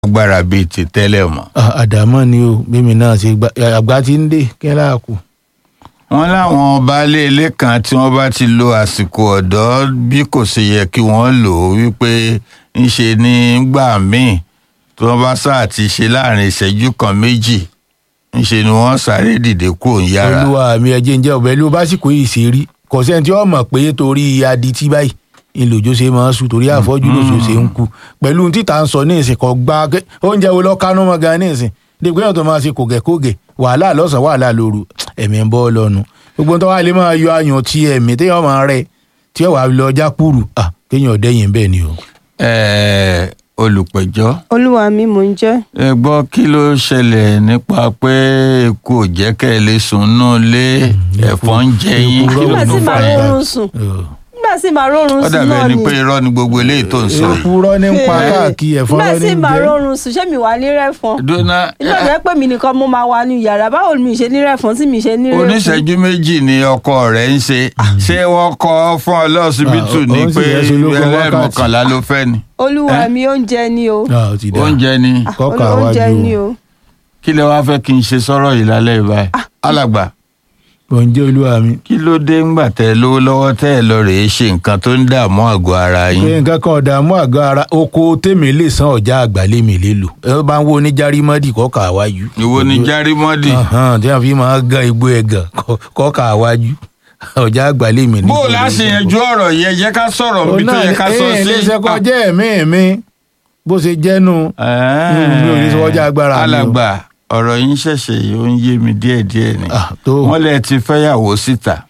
agbára bíi ti tẹ́lẹ̀ mọ́. Ah, àdàmọ́ ni o bẹ́mi náà ṣe gbà àgbà tí ń dé kẹ́lá kù. wọ́n láwọn baálé ilé kan tí wọ́n bá ti lo àsìkò ọ̀dọ́ bí kò ṣe yẹ kí wọ́n lò ó wípé ńṣe ní gbà míì tí wọ́n bá sáà ti ṣe láàrin ìṣẹ́jú kan méjì ńṣe ni wọ́n sáré dìde kúrò ń yára. olúwa mi ẹjẹ ń jẹ ọbẹ ló básìkò yìí ṣe rí kò sẹ́ni tí wọ́n mọ̀ pé torí adití báyìí ìlòjó ṣe máa ń sùn torí àfọ́jú lóṣù ṣe ń kú pẹ̀lú ohun títà ń sọ ní ìsìn kan gba ké- oúnjẹ wo lọ kánú mọ́ gan ní ìsìn dèbò kéèyàn tó máa ṣe kògẹ́kògẹ́ wàhálà lọ́sàn-án wàhálà lóru ẹ̀mí ń bọ́ lọ́nu gbogbo tó wà lè máa yọ ayàn tí ẹ̀mí téèyàn máa rẹ̀ tí ó wà lọ jákùrù à kéèyàn dẹ́yìn bẹ́ẹ̀ ni o. Ẹ̀ẹ́, olùpẹ̀jọ́ olúwa mi mò ń jẹ́ ẹ gbọ́ kí ló ṣẹlẹ̀ nípa pé eku ò jẹ́ kẹ́ ẹ lè sùn nù lé ẹ̀fọn ń jẹ yín eku kí ló nígbà tó tí fà màá yín. rọrùn sùn nígbà tí màá rọrùn ó sùn dàbí náà ẹni ni pé irọ́ ni gbogbo eléyìí tó ń sọ yìí. èkúrọ́ ní ń pa káàkiri ẹ̀fọn nígbà rẹ̀ tí ní ń màá jẹ́. rọrùn sùn ṣé mi wà ní rẹ́fọn dúnà inú ọ̀dọ́ pé mi nìkan mo máa wà ní yàrá báwo ni mi ṣe ní rẹ́fọn tí mi ṣe ní rẹ́fọn. oníṣẹ́jú méjì ni ọkọ rẹ̀ ń ṣe ṣé wọ́n kọ́ fún ọ lọ́sibítù Ah, ó- ni ó ń sì pé yẹn sológun wákàtí. ẹlẹ́mọ̀kànlá ló fẹ́ ni olúwa Eh? mi oúnjẹ ni o Ah, ó ti dá. oúnjẹ ni Ah, kọ́kà olú- oúnjẹ wájú o. ni o kí lẹ wá fẹ́ kí n ṣe sọ́rọ̀ yìí lálẹ́ yìí báyìí alàgbà oúnjẹ olúwa mi. kí ló dé ńgbà tẹ́ ẹ lówó lọ́wọ́ tẹ́ ẹ lọ rèé ṣe nǹkan tó ń dààmú àgọ́ ara pé yín nǹkan kan ọ̀dààmú àgọ́ ara oko tèmi lè san ọ̀já àgbàlémi lè lò ẹ bá ń wo oníjàrímọ́dì kọ́kà wájú. ìwo ni járímọ́dì Ahán, tí wọ́n fi máa gan igbó ẹ̀gàn kọ́- kọ́kà wájú ọ̀já àgbàlémi ní. bó o láṣẹ yanjú ọ̀rọ̀ yẹn jẹ́ ká sọ̀rọ̀ bí tó yẹ ká sọ sí. léṣe kọjá ẹ̀mí mi bó ṣe jẹ́nu mi ò ní sọ ọjà agbára mi o. alàgbà ọ̀rọ̀ yín ṣẹ̀ṣẹ̀ yìí ó ń yé mi díẹ̀díẹ̀ ni Ah, tó wọ́n lẹ ti fẹ́yàwó síta.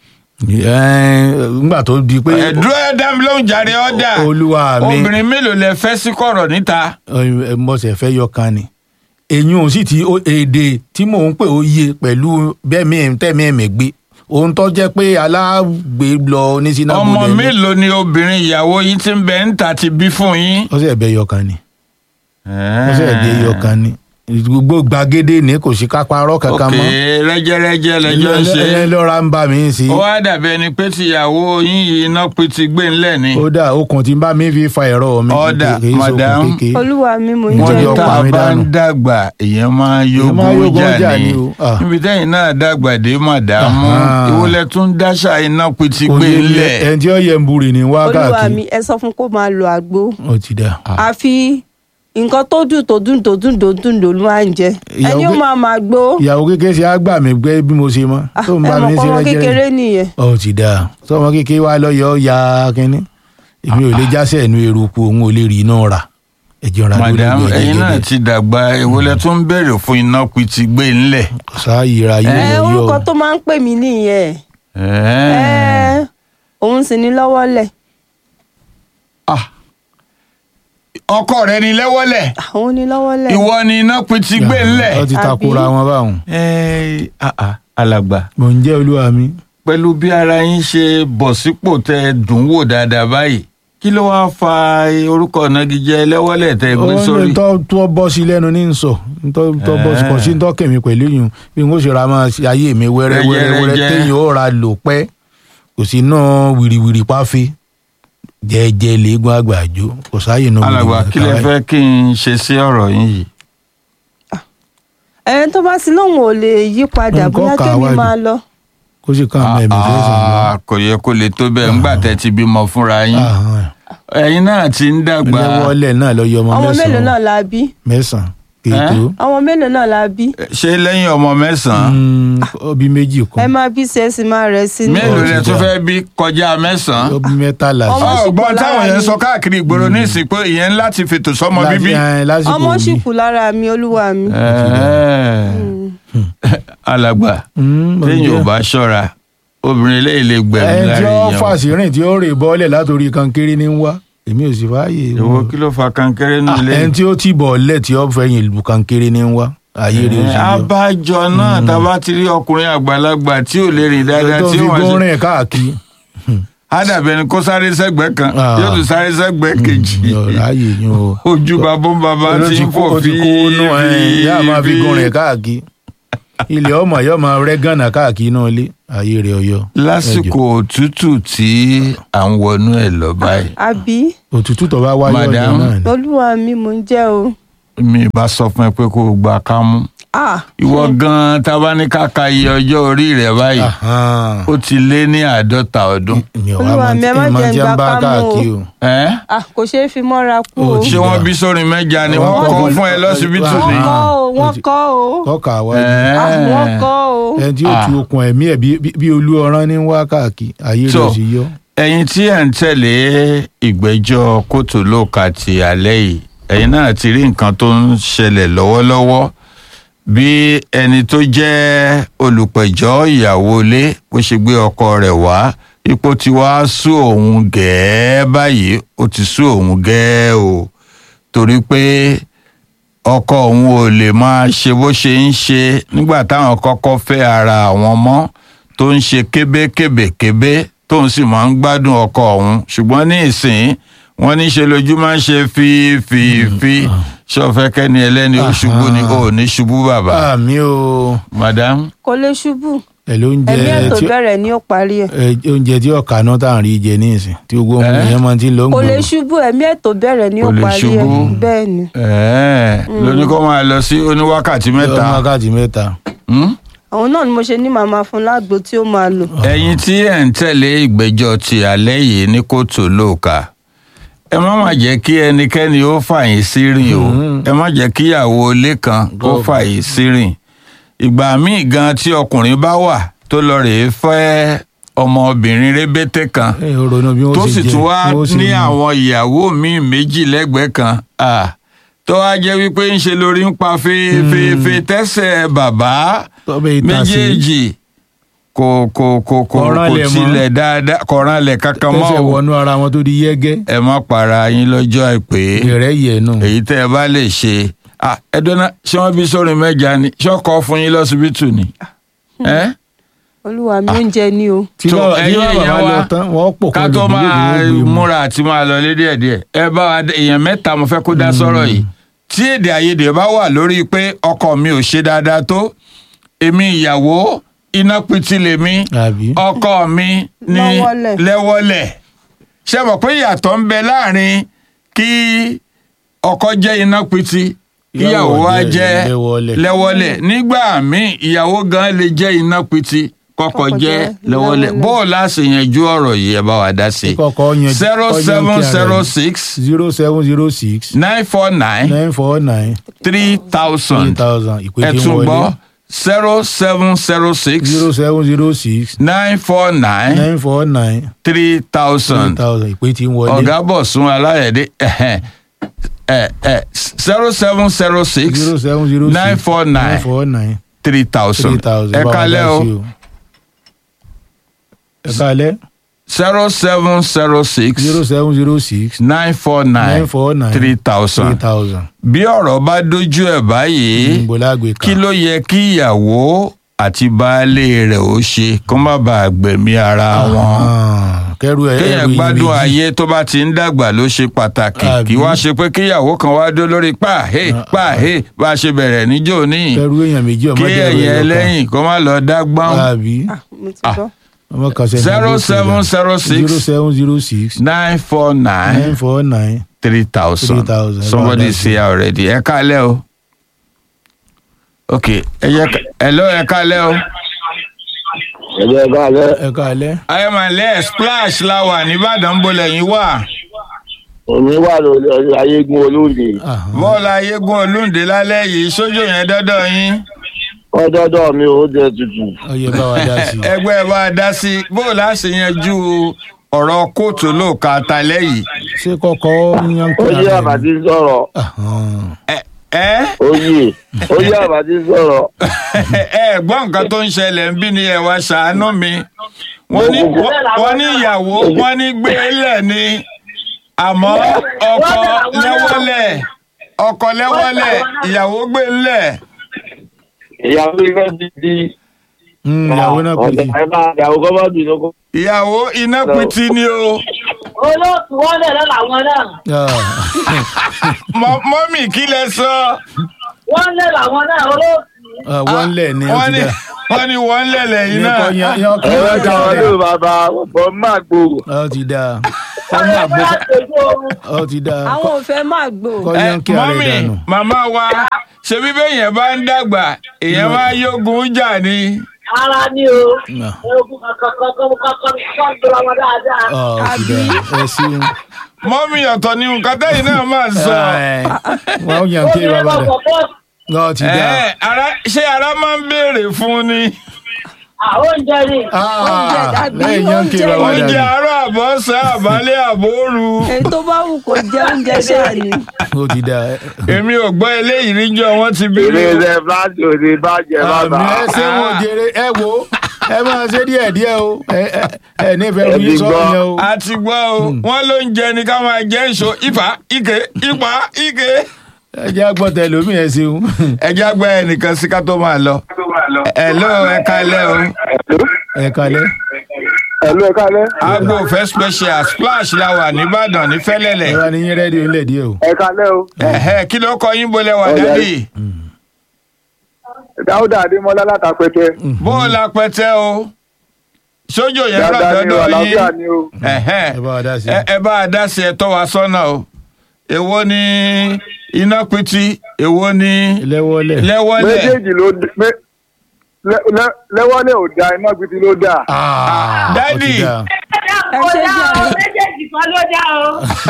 ngbà tó di pé ẹ̀dúró ẹ̀dá mi ló ń jàre ọ̀dà olúwa mi obìnrin mélòó lẹ fẹ́ sí kọ̀rọ̀ níta. ẹ, mọ̀sẹ̀ fẹ́ yọ kan ni èyí ò sì ti ó- èdè tí mò ń pè ó yé pẹ̀lú bẹ́ẹ̀mí tẹ̀mí ẹ̀mí gbé ohun tó jẹ́ pé alágbè lọ ní sinamu ọmọ mélòó ni obìnrin ìyàwó yín ti ń bẹ ń ta ti bí fún yín. ó sì ẹ̀bẹ̀ yọ kan ni ó sì ẹ̀bẹ̀ yọ kan ni gbogbo gbàgede ní kò sí kápárọ̀ kankan òkè mọ́ rẹ́jẹ́rẹ́jẹ́ lẹ́jọ́ ń ṣe. ẹ lọ́ra ń bá mi sí ó wá dàbí ẹni pé tìyàwó yín yìí iná pin ti gbé ńlẹ̀ ni. ó dà okùn tí ń bá mi fi fa ẹ̀rọ mi Ọ̀dà, kì í ṣokùn madam. kékeré. olúwa mi mò ń Wọ́n wọ́n jẹ́ ní jẹ́ tá ọ̀pá a mi bá ń dànù. dàgbà èèyàn máa máa yógún yógún jà jà ní ni o. Ah. níbi tẹ́yìn náà dàgbà dé màdàmú Aha. ìwọlẹ̀ tún dáṣà iná pin ti kò gbé yé mi ńlẹ̀. ẹni tí ó yẹ ń burì ní olúwa wákàtí mi ẹ sọ fún kó máa lo àgbo ó ti dà. àfi nǹkan tó dùn tó dùn tó dùn tó dùn ló máa ń jẹ Ìyàwó ẹni ó pé- máa máa gbó ìyàwó kékeré ṣe á gbà mí gbé bí mo ṣe mọ Ah, tó ń ẹ bá mi mọ̀ ṣe pọ́nmọ́ rẹ́jẹ́ kékeré nìyẹn ó ti dà sọmọ kékeré wa lọ́yọ̀ ya kínní èmi ò lè jásẹ̀ ẹnu eruku òun ò lè rí iná rà ẹ̀jẹ̀ ra lórí madam ìgbẹ́ ẹ̀yin náà jẹ́jẹ́ ti dàgbà ìwọlẹ̀ tún béèrè fún iná pin ti gbé ńlẹ̀. sáàyè ra yóò ẹ lọ yọ orúkọ tó máa ń pè mí nìyẹn Ẹ̀ẹ́. ẹ òun sì ní lọ́wọ́lẹ̀ Ah. ọkọ rẹ ni lẹ́wọ́lẹ̀ òun ní lọ́wọ́lẹ̀ ìwọ ni iná pin ti gbé ńlẹ̀. ó ti takora wọn báwọn Ẹ́ẹ́, ah, ah, alàgbà mò ń jẹ́ olúwa mi pẹ̀lú bí ara yín ṣe bọ̀ sípò tẹ dùn wò dáadáa báyìí kí ló wáá fa orúkọ ìnagijẹ lẹ́wọ́lẹ̀ tẹ gbé ó sórí. ní tó tó bọ́ sí lẹ́nu ní sọ tó tó bọ́ sí kò sí tó kẹ̀mí pẹ̀lú yìí bí n ó ṣe ra máa ṣe ayé mi wẹ́rẹ́ wẹ́rẹ́ wẹ́rẹ́ Rẹ́jẹ́. téèyàn ó ra lò pẹ́ kò sí náà wìrìwìrì páfí jẹ́ẹ́jẹ́ léegun àgbàjọ kò sáàyè náà alàgbà wìrìwìrì kí lẹ káwáì. fẹ́ kí n ṣe sí ọ̀rọ̀ yín yìí. ẹni tó bá sí lóun ò lè yí padà Nǹkan bóyá kà kémi wá máa lọ kó sì kàn mẹ́mí fẹ́sàn Ah, kò yẹ kó lè tó bẹ́ẹ̀ ńgbà tẹ́ ti bímọ fúnra yín ẹ̀yin náà ti ń dàgbà lẹ́wọ́lẹ̀ náà lọ yọ ọmọ ọmọ mélòó náà mẹ́sàn-án la bí mẹ́sàn-án kètò ọmọ mélòó náà la bí ṣé lẹ́yìn ọmọ mẹ́sàn-án ọbí méjì ẹ kan máa bí sí ẹ sì máa rẹ̀ sí ní. mélòó ti lẹ tún dà. fẹ́ bí kọjá mẹ́sàn-án. ọbí mẹ́tàlá Ọmọ sí. sì pọ̀ ọgbọ́n táwọn lára yẹn mi. sọ káàkiri ìgboro ní ìsìn pé ìyẹn láti fètò sọ́mọ bíbí. Láti- eh, lásìkò ọmọ sì yìí. kù lára mi olúwa mi. alàgbà Mm, mo téèyàn ò jẹ́. bá ṣọ́ra obìnrin eléyìí lè gbẹ̀mí ẹni tí lára ó èèyàn. fàṣírìn tí ó rè bọ́ọ̀lẹ̀ látòrí kankéré ní wá èmi ò sì fààyè ìwọ kí ló fa kankéré nù lé. ẹni tí ó ti bọ̀ọ̀lẹ̀ tí ó fẹ̀yìn ìlú kankéré ní wá ayé rẹ̀ ó sì yọ. abájọ náà tá a bá ti rí ọkùnrin àgbàlagbà tí ò lè rìn dáadáa tó tí fi ó wà gún sí. rìn káàkiri ádàbẹ̀ ni kó sáré sẹ́gbẹ̀ẹ́ kan Ah. yóò tún sáré sẹ́gbẹ̀ẹ́ kejì ọ̀rọ̀ ayé yín o. ojú bàbá ń bàbá Ló ti ti ń kó fò ó ti fi kó nú ẹ̀ yá máa fi gún rìn káàkiri ilẹ̀ ọmọ yóò máa rẹ́ gànà káàkiri náà lé ayé rẹ̀ ọyọ. lásìkò òtútù tí à ń wọnú ẹ̀ lọ báyìí. àbí òtútù tó bá wáyé ọjọ́ Madam. náà ni. olúwa mi mò ń jẹ́ o. mi bá sọ fún ẹ pé kó o gba kámú ah ìwọ gan tá a bá ní ká ka iye ọjọ́ orí rẹ báyìí Ahan. ó ti lé ní àádọ́ta ọdún. mi ò Olúwa wá mi, ẹ má mọ jẹ́ tí n ń gba bá kámú o. káàkiri o. ẹ́ ah kò ṣeé fi mọ́ra kú Ó o. ti ṣé wọ́n dà. bí sórin mẹ́ja ni wọ́n Wọ́n kọ́ kọ́ fún ẹ lọ́sibítù wọ́n ni. wọ́n kọ́ o wọ́n kọ́ o kọ́kà wá Ẹ́. ah wọ́n kọ́ o. ẹni tí ó Ah. tu okùn ẹ̀mí ẹ̀ bí- bí- bí olú ọ̀rán ní wá káàkiri ayé So, rẹ̀ sì yọ. ẹ̀yin tí ẹ̀ ń tẹ̀lé ìgbẹ́jọ́ kóòtù lóòka ti alẹ́ yìí ẹ̀yin náà ti rí nǹkan tó ń ṣẹlẹ̀ lọ́wọ́lọ́wọ́ bí ẹni tó jẹ́ olùpẹ̀jọ́ ìyàwó ilé bó ṣe gbé ọkọ rẹ̀ wá ipò tí wàá sú òun gẹ́ẹ́ báyìí ó ti sú òun gẹ́ẹ́ o torí pé ọkọ òun ò lè máa ṣe bó ṣe ń ṣe nígbà táwọn kọ́kọ́ fẹ́ ara àwọn mọ́ tó ń ṣe kébékébékébé tóun sì máa ń gbádùn ọkọ òun ṣùgbọ́n ní ìsìn wọ́n ní ṣe lójú máa ń ṣe fífífí ṣọfẹ́kẹ́ ni ẹlẹ́ni ó ṣubú ni ó ní ṣubú bàbá àmì o madam kò lè ṣubú ẹ̀ ló ń jẹ ẹ̀mí ẹ̀ tó tí bẹ̀rẹ̀ ni ó parí ẹ̀. ẹ, oúnjẹ tí ọ̀kà náà tá à ń rí jẹ ní ìsìn tí gbogbo ọmọ Ẹ́. èèyàn máa ti ń lọ ń kò lè gbòòrò. ṣubú ẹ̀mí ẹ̀ tó bẹ̀rẹ̀ ni ó Kò lè parí ẹ̀ ṣubú. bẹ́ẹ̀ ni. ẹ̀ẹ́ lóní kó máa lọ sí oníwákàtí mẹ́ta ọmọ wákàtí mẹ́ta. Hmm? àwọn náà ni mo ṣe ní màmá fún lágbo tí ó máa lò. ẹ̀yin tí ẹ̀ ń tẹ̀lé ìgbẹ́jọ́ ti alẹ́ yìí ní kóòtù lóòka ẹ má má jẹ́ kí ẹnikẹ́ni ó fàyín sírìn o ẹ má jẹ́ kí ìyàwó ilé kan kó fàyín sírìn ìgbà míì gan tí ọkùnrin bá wà tó lọ rèé fẹ́ ọmọbìnrin rébété kan ẹ ò ronú bí wọ́n tó ṣe sì jẹ, tún wá bí wọ́n ṣe ní mú. àwọn ìyàwó míì méjì lẹ́gbẹ̀ẹ́ kan ah, tó wá jẹ́ wípé ń ṣe lórí ń pa fèèfèèfè tẹ́sẹ̀ bàbá Tọ́bẹ̀ ìta sí. méjèèjì kò kò kò kò Kọ̀ràn kò lẹ̀ mọ́. tilẹ̀ dáadáa kọ̀ràn lẹ̀ kankan mọ́ tẹ́sẹ̀ o wọnú ara wọn tó di yẹ́gẹ́ ẹ má para yín lọ́jọ́ àìpé ìrẹ́ yẹ̀ nù. èyí tẹ́ ẹ bá lè ṣe ah, ẹ dọ́nà ṣé wọ́n bí sórin mẹ́ja ni ṣé ọkọ̀ fún yín lọ́sibítù ni ẹ́ olúwa mi oúnjẹ ni o. tí tó, bá tí ẹ̀yin bá èèyàn bàbá wa, lọ tán wọ́n pò ká kọ́ tó lóògùn máa lóògùn ó gbé mu. múra àti máa lọ lé díẹ̀ díẹ̀ ẹ bá wa dé- èèyàn mẹ́ta mo fẹ́ kó dá sọ̀rọ̀ yìí tí èdè àìyedè bá wà lórí pé ọkọ mi ò ṣe dáadáa tó èmi ìyàwó iná pitì lèmi àbí ọkọ mi ní Lọ́wọ́lẹ̀. lẹ́wọ́lẹ̀ ṣe mọ̀ pé ìyàtọ̀ ń bẹ láàrin kí ọkọ jẹ́ iná pitì kíyàwó Ìyàwó wa jẹ́ jẹ́ lẹ́wọ́lẹ̀. lẹ́wọ́lẹ̀ nígbà míì ìyàwó gan lè jẹ́ iná pitì kọ́kọ́ Kọ́kọ́ jẹ́ jẹ́ lẹ́wọ́lẹ̀ lẹ́wọ́lẹ̀. bóòlù àṣeyànjú ọ̀rọ̀ yìí ẹ bá wa dá sí kọ́kọ́ yan zero seven zero six zero seven zero six nine four nine nine four nine three three thousand thousand ìpè ẹ tí ń tún wọlé gbọ́ zero seven zero six zero seven zero six nine four nine nine four nine three three thousand thousand ìpè tí ń wọlé ọ̀gá bọ̀sùn aláyẹ̀dẹ́ zero seven zero six zero seven zero six nine four nine nine four nine three three thousand thousand ẹ bá wa kalẹ́ dá o sí ẹ kalẹ́ zero seven zero six zero seven zero six nine four nine nine four nine three three thousand thousand bí ọ̀rọ̀ bá dojú ẹ̀ báyìí ìgbòlágbè kí kan ló yẹ kí ìyàwó àti baálé rẹ̀ ó ṣe kó má bàa gbẹ̀mí ara wọn. Ah, kẹrù ẹ kéèyàn ẹrù gbádùn iyèméjì. ayé tó bá ti ń dàgbà ló ṣe pàtàkì Àbí? kí wá ṣe pé kíyàwó kan wá dó lórí pàhé pàhé bá a ṣe bẹ̀rẹ̀ níjó ní kẹrù èèyàn méjì ọmọ kí jẹ ẹ̀yìn ẹlẹ́yìn kó má lọ dá gbọ́n àbí Ah, mo ti Ah. gbọ́. ọmọ kan sẹ zero seven zero zero six seven zero six nine four nine nine four nine three thousand 3,000. somebody Ẹ bá say already ẹ kálẹ̀ o ok ẹ yẹ ká hello ẹ kálẹ̀ o ẹ̀jẹ̀ ká lẹ́ ẹ káalẹ́ ayọ̀mọ̀lẹ́ splash la wà nìbàdàn bolẹ̀ yín wà òní wà lórí ayégun olóde Ahàn. bọ́ọ̀lù ayégun olóńdè lálẹ́ yìí sójú yẹn dọ́dọ̀ yín. wọ́n dọ́dọ̀ mi ò jẹ tutù ọyẹ bá wa dá sí i. ẹgbẹ́ bá a dá sí bó o láṣẹ yanjú ọ̀rọ̀ kóòtù lóòka talẹ́ yìí. ṣé kọ́kọ́ yan ó yé àbàtí sọ̀rọ̀ Ahàn. ẹ ẹ ó yé ó yé àbàtí sọ̀rọ̀ ẹ gbọ́ nǹkan tó ń ṣẹlẹ̀ ń bí ni ẹ wá ṣàánú mi. wọ́n ní wọ́n ní ìyàwó wọ́n ní gbélé ni àmọ́ ọkọ lẹ́wọ́lẹ̀ ọkọ lẹ́wọ́lẹ̀ ìyàwó gbélé. ìyàwó ilé ti di Mm, ìyàwó náà pè ọ̀dọ̀ sí. ẹ̀ máa ìyàwó kọ́ bá bì lóko. ìyàwó iná pitì ni o. olóòtú wọn lè lọ làwọn náà Mọ- mọ́mì kí lẹ sọ. wọn lè làwọn náà olóòtú wọ́n lẹ̀ ní ó wọ́n ti ní dá. wọ́n ní wọ́n lẹ̀lẹ̀ yìí Ní náà. kọ́ yan yan kí ẹ̀rọ wọ́n ìjà wọn dá. ló bàbá ọ̀pọ̀ máa gbòòrò. ó ti dá. kọ́ máa gbó bóyá tòjú oorun. ọ ti dáa àwọn ò fẹ́ máa gbò. kọ́ ẹ yẹn kí ara ẹ̀ mọ́mì dànù. màmá wa ṣe bí bẹ́yẹn bá ń dàgbà èèyàn máa yógun jà ni. ara ni o. Ah. ogun kankan kankan kankan kankan gbọ́dọ̀ wọn dáadáa. ọ ti dáa ẹ ṣeun. mọ́mì ọ̀tọ̀ ni nǹkan tẹ́yìn náà máa sọ. Ẹ, wọ́n yàn kí obìnrin bàbá kan rẹ̀ kọ̀ọ̀kan ọ ti dáa. Ẹ, ara ṣé ara máa ń béèrè fún ni. àwọn oúnjẹ ni. Oúnjẹ Ah, dàbí lẹ́yìn yàn kí oúnjẹ bàbá oúnjẹ rẹ̀ àárọ̀ àbọ̀sán àbálẹ̀ àbóoru. èyí tó bá wù kó jẹ oúnjẹ ṣáà ni. ó ti dáa. èmi ò gbọ́ eléyìí níjọ́ wọ́n ti bí ilé mi. iṣẹ́ fúláṣí ò ní bàjẹ́ bàbá. àmì ẹ ṣe wọn jèrè ẹ wo ẹ máa ṣe díẹ̀ díẹ̀ o ẹ ẹ ẹ nífẹ̀ẹ́ Ẹ oyin ti sọ gbọ́. yẹn o. a ti gbọ́ o wọ́n ló ń jẹ ni ká máa jẹ́ ìṣó ìfà ike ipa ike. ẹ jẹ́ àgbọ̀tẹ̀ lómi ẹ ṣeun. ẹja gbẹ ẹnìkan sí ká tó máa lọ. ẹ ló ẹ kalẹ̀ o. ẹ kalẹ̀. ẹ̀lú ẹ̀ka lẹ́. agbo fẹ́ special splash la wà nìbàdàn ní ẹ fẹ́lẹ́lẹ̀. wá ní yín rẹ́díò ńlẹ̀ díẹ̀ o. ẹ̀ka lẹ́ o. ẹ̀hẹ́ kí ló kọ yín bolẹ̀ wà Ọ̀yá. dádì. dáúdà adémọlá látàpẹtẹ. bó o la pẹtẹ o. sójò yẹn rọ̀ dáadáa ni o dọ́dọ̀ àlàáfíà yín. ni o. ẹ̀hẹ́ ẹ bá wa dá sí i. ẹ ẹ bá a dá sí ẹ tọ́ wa sọ́nà o. èwo ni iná pitì èwo ni lẹ́wọ́lẹ̀. lẹ́wọ́lẹ̀. méjèèjì ló dé- mé- lẹ́- lẹ́- lẹ́wọ́lẹ̀ ò da iná gidi ló dà. Ah, Daddy. ó ti dáa. Ẹ kò ṣe dá o jàre. méjèèjì kan ló dá o.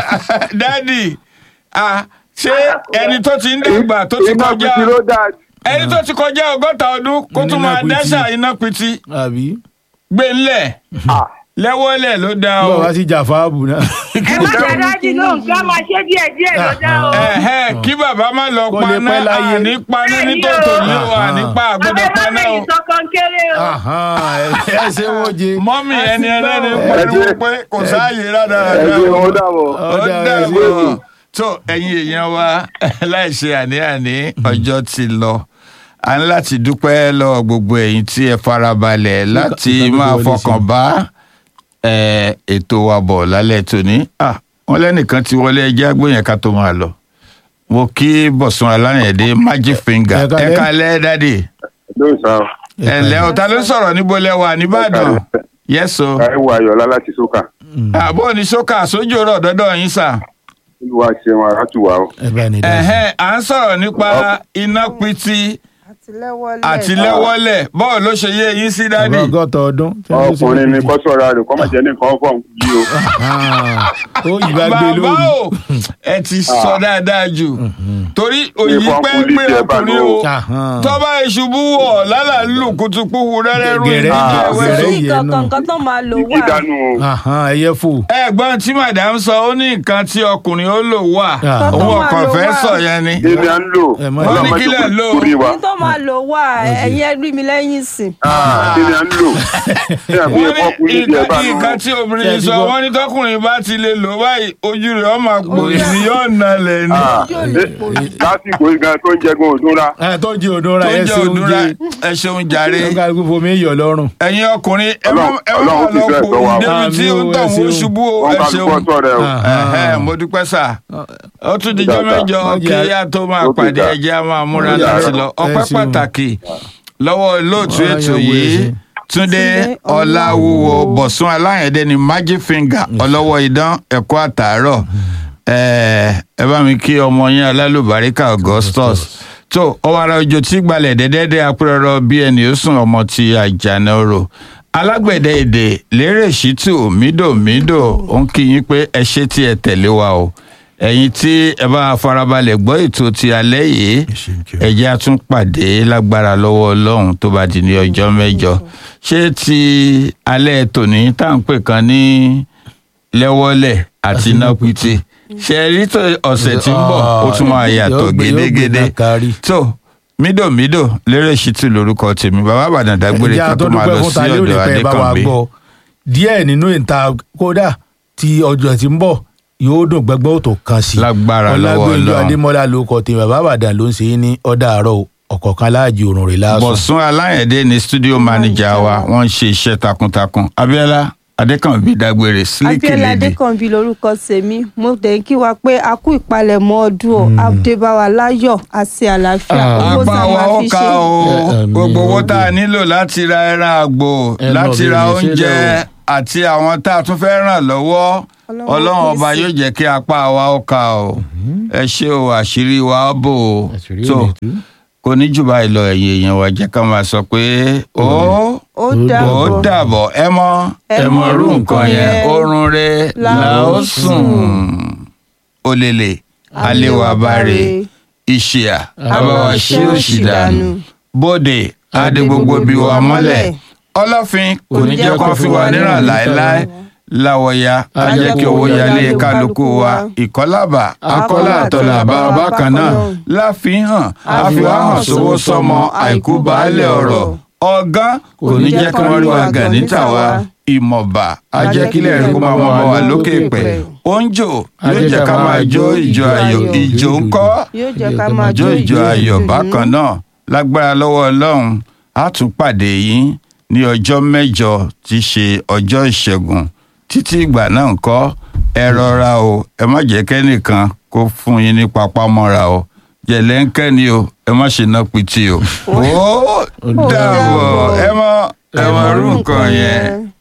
dádì ah ṣé ẹni tó ti ń dàgbà tó ti iná kọjá gidi ló dà. ẹni tó ti kọjá ọgọ́ta ọdún kó tún Iná máa pitì. dáṣà iná pitì àbí. gbé ńlẹ̀ Ah, lẹ́wọ́lẹ̀ ló dá bọ́ o. wá sí jàfáàbù náà. ẹ má jẹ́ dájú lóhùn kí wọ́n máa ṣe díẹ̀ díẹ̀ ló dá o. Ẹ̀hẹ́, kí bàbá má lọ Kó lè paná pẹ́ láyé. àní paná ní Bẹ́ẹ̀ni tòótọ́ o. ní o àní pa àbẹ àgbọ̀dọ̀ má paná o. fẹ̀yìn sọ́kàn kéré o. Ahan, ẹ ẹ ṣe wọ́n jẹ. mọ́mì A ẹni ti gbọ́ ẹlẹ́ni o. pariwo pé kò sáàyè rádaràdà ẹ ṣe o. wọn dàbọ̀. ó Ọ̀dà ẹ dàbọ̀ ṣe. tó ẹ̀yin èèyàn wa láìṣe àní-àní ọjọ́ ti lọ a ní láti dúpẹ́ lọ́wọ́ gbogbo ẹ̀yin tí ẹ farabalẹ̀ láti ìka tó máa wọlé fọkàn sí. bá ẹ, ètò wa bọ̀ lálẹ́ tòní Ah, wọ́n lẹ́nìkan ti wọlé ẹjẹ́ àgbóyẹn ká tó máa lọ mo kí bọ̀sùn aláyẹ̀dé magic finger Ẹ kálẹ́. ẹ kálẹ́ dádì lóyún sá ẹ ǹlẹ́ o ta ló ń sọ̀rọ̀ níbo lẹ́wà nìbàdàn yẹ́sọ̀ káyọ̀ ayọ̀lá láti sókà àbọ̀ ní sọ́kà sójú ọ̀rọ̀ dọ́dọ̀ yín sà. olúwa ṣeun àràtúwà o. ẹ bá ní dá sí i. ẹ̀hẹ́n à ń sọ̀rọ̀ nípa iná pitì àtìlẹ́wọ́lẹ̀. àti lẹ́wọ́lẹ̀ bọ́ọ̀ ló ṣe yé yín sí dádì. ọba ọgọ́ta ọdún. tí wọ́n ṣe ọkùnrin ni ṣe- kọ́sọ̀rọ̀ rẹ̀ kọ́mọ̀jẹ́ ní nǹkan fọ̀ yí o. Ah, ó yìí bá gbé bàbá lórí. o ẹ ti sọ dáadáa jù torí òyì Ìfọ̀n pẹ́ kúlí pé jẹ bá ọkùnrin lò. o Ahan. tọ́ba ìṣubú wọ̀ lálà lù kùtùkùhù rẹ́rẹ́ rú Gẹ̀rẹ́ ìdíje jẹ́ ẹ̀wẹ́ gẹ̀rẹ́ tó. sí yẹn náà. kankan kan tó máa lò ìdí wà. dànù o. Ahan, ẹyẹ fò. ẹ̀gbọ́n tí madam sọ ó ní nǹkan tí ọkùnrin ó lò wà Ah. òun Tó máa ọkàn lò fẹ́ wà. sọ yẹn ni. èmi à ń lò Ẹ má- Wọ́n ní kílẹ̀ lò. kúrì wa. ní tó máa lò wà ẹ̀yin ẹgbẹ́ mi lẹ́yìn sìn. èmi à ń lò. ṣé àbí wọ́n ẹ̀fọ́ kúlí ní jẹ bá nǹkan lò. nǹkan tí obìnrin Ṣé ẹ ti sọ gbọ́? wọ́n ní tọkùnrin bá ti lè lò báyìí ojú rẹ̀ ọmọ àpò Ojú ẹ̀. ìní yóò nalẹ̀ ni. Ah, Ojú ò lè eh, pò jù. lásìkò ìgbà tó ń jẹgun òdúnra. ẹ tó jẹ odò ra tó ẹ jẹ́ ṣe òdúrà oúnjẹ. ẹ ṣeun jàre. ẹ ká gbogbo mi yọ lọ́rùn. ẹ̀yin ọkùnrin ẹ má Ọlọ́run- ẹ má Ọlọ́run ti lọ fẹ́ pò sọ wa o. débi tí ó ń Àmín o, tọ̀ ẹ wọ́n ṣeun. ṣubú o wọ́n ẹ ká ṣeun. lùkọ́ sọ rẹ o. Ah. Ẹ̀hẹ́n, mo dúpẹ́ sà ó tún dijọ́ Dáadáa. mẹ́jọ Ó kí jẹ́- yá tó máa ó ti pàdé dà. ẹjẹ́ á máa múra Ó ti dà. láti lọ Ẹ ọpẹ́ ṣeun. pàtàkì lọ́wọ́ olóòtú Ọlá ètò yẹn wo yìí ẹsẹ̀. Túndé Túndé Ọláwúwo Ọláwúwo. Bọ̀sún Aláyẹ̀dé ni magic finger ọlọ́wọ́ idán ẹ̀kọ́ àtàárọ̀ ẹ ẹ bá mi kí ọmọ yín alálùbáríkà Augustus tó ọwọ́ ara ojo tí gbalẹ̀ dẹ́dẹ́dẹ́ apẹ́rọrọ bí ẹni ó sùn ọmọ ti àjànà orò alágbẹ̀dẹ èdè lérè ṣítù mídòmídò ó ń kí yín pé ẹ ṣé tí ẹ tẹ̀lé wa o ẹ̀yin tí ẹ bá farabalẹ̀ gbọ́ ètò ti alẹ́ yìí ẹ jẹ́ á tún pàdé lágbára lọ́wọ́ ọlọ́run tó bá di ní ọjọ́ mẹ́jọ ṣé ti alẹ́ tòní tá à ń pè kan ní lẹ́wọ́lẹ̀ àti nápìtì ṣe rí tó ọ̀sẹ̀ tí ń bọ̀ ó tún máa yàtọ̀ Yóò gbé- yóò gbé gédégédé dákàrí. tó mídòmídò lérè ṣítù lórúkọ tèmi bàbá àbàdàn dágbére Ẹ̀jẹ̀ ká tó máa àtọ́dúpẹ́ lọ fún sí ta lónìí ọ̀dọ̀ pé ẹ bá wa adékànbí gbọ́ díẹ̀ nínú ìta kódà tí ọjọ́ tí ń bọ̀ yóò dùn gbẹ́gbẹ́ òtò kan sí i. Lágbára lọ́wọ́ Ọlágbénjọ Ọlọ́run. Adémọ́lá ló kọ tèmi bàbá àbàdàn ló ń ṣe é ní ọ̀dà àárọ̀ ọ̀kọ̀ọ̀kan láàjì òrùn rẹ̀ láàsùn. bọ̀sún aláyẹ̀dé ni studio manager wa wọ́n ń ṣe iṣẹ́ takuntakun abiola adékànbí dágbére sílíkì Abíọ́lá lédè Adékànbí lorúkọ tèmi mo tẹ̀ ń kí wa pé a kú ìpalẹ̀mọ́ ọdún o àdébáwa láyọ̀ àti àlàáfíà Ah. owó tá apá a wa máa ó fi ká ṣe. o Ẹ, ẹ̀mí gbogbo owó ó tá a dé. nílò láti ra ẹran àgbò Ẹ lọ láti ra bèrè oúnjẹ sílẹ̀ àti àwọn tá a tún fẹ́ ràn lọ́wọ́ ọlọ́run ọba yóò jẹ́ kí apá wa ó ka o ẹ ṣé o àṣírí wa ó bò o Àṣírí tó ò ní tú. kò ní jù báyìí lọ ẹ̀yin èèyàn wa jẹ́ ká máa sọ pé ó ó ó dàbọ̀ dàbọ̀ ẹ mọ Ẹ mọ irú nǹkan yẹn oorun re la la ó ó sùn olèlè aléwàbáre ìṣìà àbáwá ṣé òṣì dànù bóde adé gbogbo bí wa mọ́lẹ̀ ọlọ́fin kò ní jẹ́ kó fi wa níràn láéláé láwọ̀ya á jẹ́ kí owó yálé kálukú wa ìkọ́lábà akọ́lá àtọ̀là bàbá bákan náà láfihàn àfihàn sówó sọmọ àìkú baálé ọ̀rọ̀ ọ̀gán kò ní jẹ́ kí wọ́n rí wa gàn níta wa ìmọ̀ba ajẹ́kílẹ̀ rẹ̀ kó máa mọ́ ọmọ wa lókè pẹ̀ oúnjò yóò jẹ́ ká máa jó ìjọ ayọ̀ ìjò ń kọ́ yóò jẹ́ ká máa jó ìjọ ayọ̀ bákan náà lágbára lọ́wọ́ ọlọ́run á tún pàdé yín ní ọjọ́ mẹ́jọ tí í ṣe ọjọ́ ìṣẹ́gun títí ìgbà náà ń kọ́ ẹ rọra o ẹ má jẹ́ kẹ́nìkan kó fún yín ní papámọ́ra o jẹ̀lẹ́ńkẹ́ ni o ẹ má ṣe ná pitì o ó dàbọ̀ ẹ mọ ẹ mọ irú nǹkan yẹn.